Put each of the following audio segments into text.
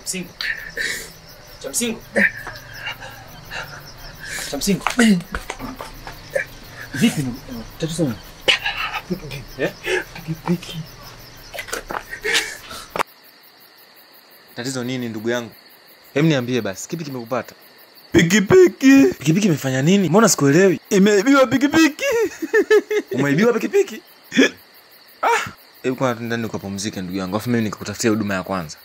Chamsingo. Chamsingo. Chamsingo. Vipi ndugu? Tatizo nini? Eh? Pikipiki. Tatizo nini ndugu yangu? Hem, niambie basi, kipi kimekupata? Pikipiki Pikipiki imefanya nini? Mbona sikuelewi? imeibiwa pikipiki. Umeibiwa pikipiki? Ah, hebu kwanza tu ndani ukapumzike ndugu yangu, afu mimi nikakutafutia huduma ya kwanza.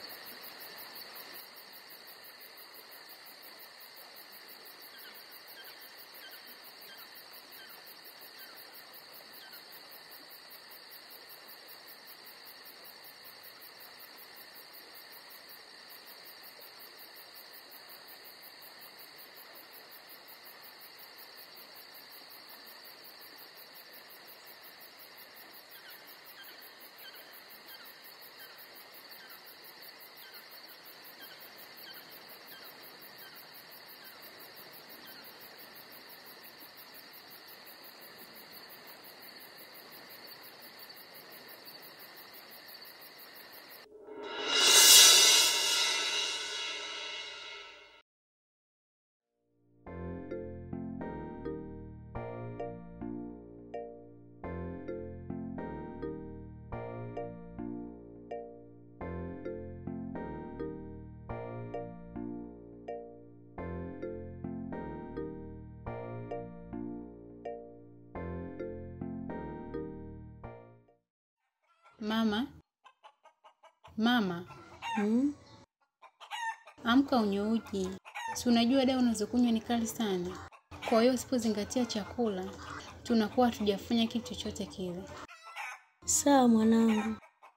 Mama, mama, Hmm? amka unywe uji. Si unajua dawa unazokunywa ni kali sana, kwa hiyo usipozingatia chakula tunakuwa hatujafanya kitu chochote kile. Sawa mwanangu.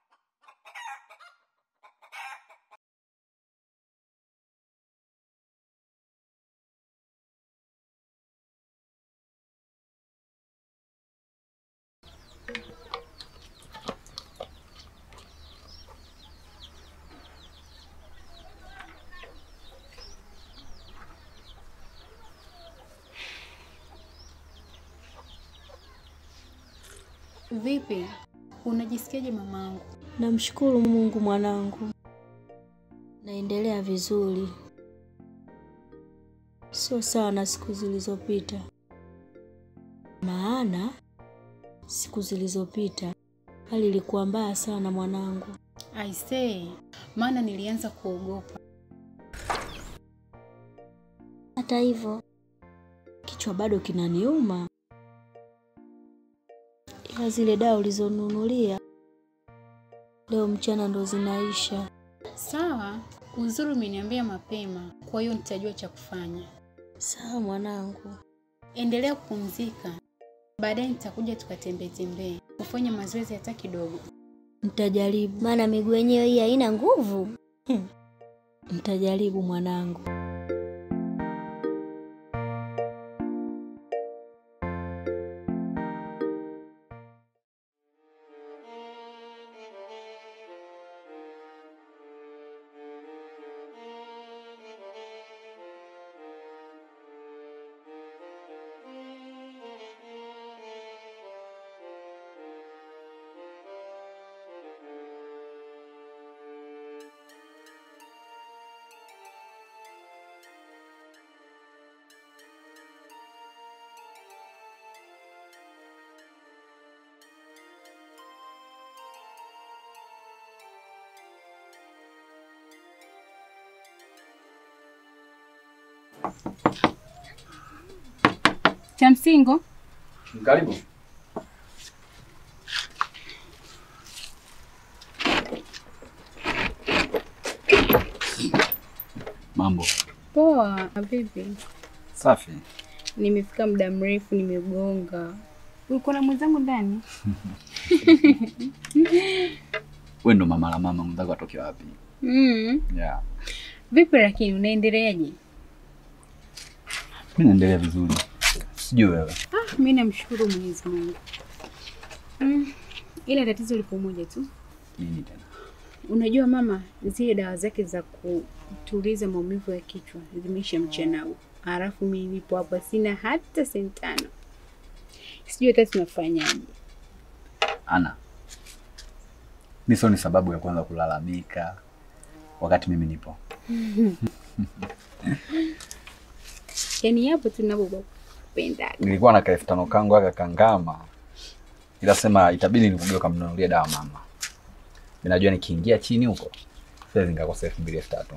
Vipi, unajisikiaje mamangu? Namshukuru Mungu mwanangu, naendelea vizuri, sio sawa na siku zilizopita, maana siku zilizopita hali ilikuwa mbaya sana mwanangu. Aisee, maana nilianza kuogopa. Hata hivyo kichwa bado kinaniuma, ila zile dawa ulizonunulia leo mchana ndo zinaisha. Sawa, uzuri umeniambia mapema, kwa hiyo nitajua cha kufanya. Sawa mwanangu. Endelea kupumzika, baadaye nitakuja tukatembee tembee, ufanye mazoezi hata kidogo. Nitajaribu, maana miguu yenyewe hii haina nguvu. nitajaribu mwanangu. Cha msingo Karibu. Mambo poa. Vipi? safi. Nimefika muda mrefu, nimegonga. Ulikuwa na mwenzangu ndani? We ndo mama la mama, mwenzako atoke wapi? Mm. Yeah. Vipi lakini unaendeleaje? Mi naendelea vizuri, sijui wewe. Ah, mi namshukuru Mwenyezi Mungu. Mm. Ila tatizo lipo moja tu. Nini tena? Unajua mama, zile dawa zake za kutuliza maumivu ya kichwa zimeisha mchana huu, halafu mimi nipo hapa sina hata senti tano. Sijui hata tunafanyaje. Ana, mi sio ni sababu ya kwanza kulalamika wakati mimi nipo. Yaani hapo tu ninapokupendaga. Nilikuwa na kaelfu tano kangu aka kangama, ila sema itabidi nikugeuka kamnunulie dawa mama. Mimi najua nikiingia chini huko siwezi nikakosa elfu mbili elfu tatu.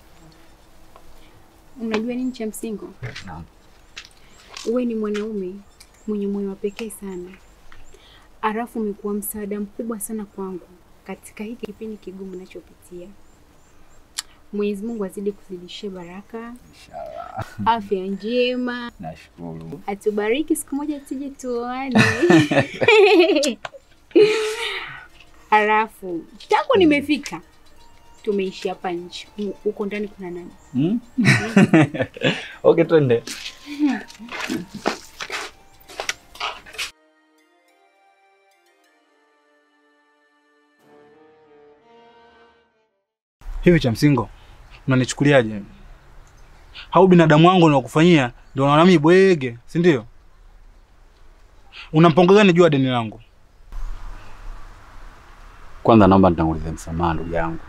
Unajua nini cha msingi? Naam. Uwe ni mwanaume mwenye moyo wa pekee sana, alafu umekuwa msaada mkubwa sana kwangu katika hiki kipindi kigumu nachopitia. Mwenyezi Mungu azidi kuzidishia baraka, Inshallah. afya njema, Nashukuru. atubariki siku moja tuje tuoane. Alafu tangu nimefika tumeishi hapa nje, huko ndani kuna nani? Hmm? Okay, twende. Hivi cha msingo unanichukuliaje? Au binadamu wangu unakufanyia ndio unaona mimi bwege, si ndio? Una mpango gani juu ya deni langu? Kwanza naomba nitangulize msamaha ndugu yangu.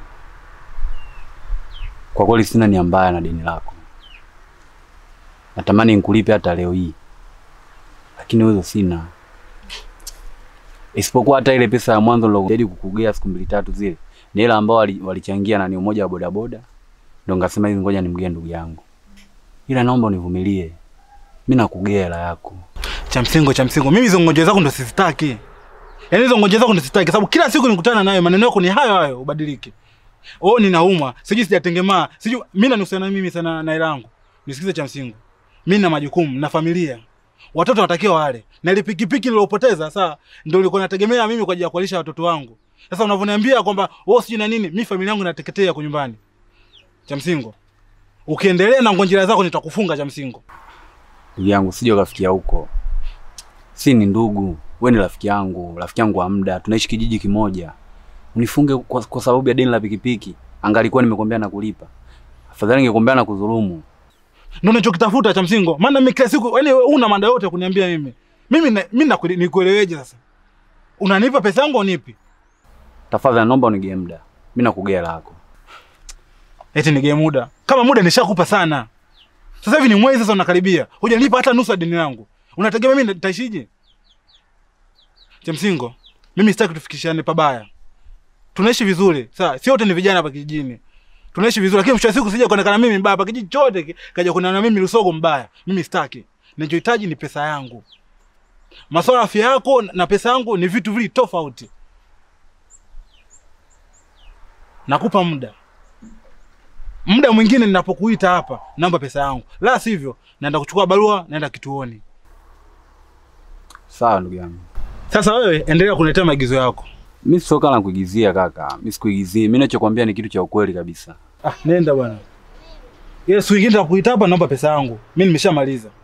Kwa kweli sina nia mbaya na deni lako. Natamani nikulipe hata leo hii, lakini uwezo sina, isipokuwa hata ile pesa ya mwanzo nilojaribu kukugea siku mbili tatu zile ni hela ambao wali- walichangia na ni umoja wa bodaboda, ndio ngasema hivi, ngoja nimgee ndugu yangu, ila naomba univumilie, mi nakugea hela yako. Cha msingo, cha msingo, mimi hizo ngonjera zako ndo sizitaki. Yaani hizo ngonjera zako ndo sizitaki sababu kila siku nikutana nayo maneno yako ni hayo hayo, ubadilike. Oh, ninaumwa, sijui sijatengemaa, sijui mimi nanusiana mimi sana na hela yangu. Nisikize cha msingo. Mimi na majukumu na familia. Watoto watakiwa wale. Na ile pikipiki niliyopoteza sasa ndio nilikuwa nategemea mimi kwa ajili ya kuwalisha watoto wangu. Sasa unavyoniambia kwamba wewe sijui na nini, mimi familia yangu inateketea kwa nyumbani. Cha msingo. Ukiendelea na ngonjera zako nitakufunga cha msingo. Ndugu yangu, sije ukafikia huko. Si ni ndugu, wewe ni rafiki yangu, rafiki yangu wa muda, tunaishi kijiji kimoja. Unifunge kwa, kwa sababu ya deni la pikipiki, angalikuwa nimekwambia na kulipa. Afadhali ningekwambia na kudhulumu. Ndio unachokitafuta cha msingo. Maana mimi kila siku yani una mada yote ya kuniambia mimi. Mimi na, mimi nakule- nikueleweje sasa? Unanipa pesa yangu au nipi? Tafadhali naomba unigee muda. Mimi nakugea lako. Eti nige muda. Kama muda nishakupa sana. Sasa hivi ni mwezi sasa unakaribia. Hujanipa hata nusu ya deni langu. Unategemea mimi nitaishije? Cha msingo. Mimi sitaki tufikishane pabaya. Tunaishi vizuri. Sawa, si wote ni vijana hapa kijijini. Tunaishi vizuri lakini mwisho wa siku sija kuonekana mimi mbaya hapa kijiji chote ki- kaja kuonekana mimi Lusogo mbaya. Mimi sitaki. Ninachohitaji ni pesa yangu. Masuala ya afya yako na pesa yangu ni vitu vili tofauti. Nakupa muda. Muda mwingine ninapokuita hapa, naomba pesa yangu. La sivyo, naenda kuchukua barua, naenda kituoni. Sawa ndugu yangu. Sasa wewe endelea kuniletea maagizo yako. Mimi sio kama kuigizia kaka. Mimi sikuigizii. Mimi ninachokwambia ni kitu cha ukweli kabisa. Ah, nenda bwana. Ile siku nyingine nitakuita hapa, naomba pesa yangu. Mimi nimeshamaliza.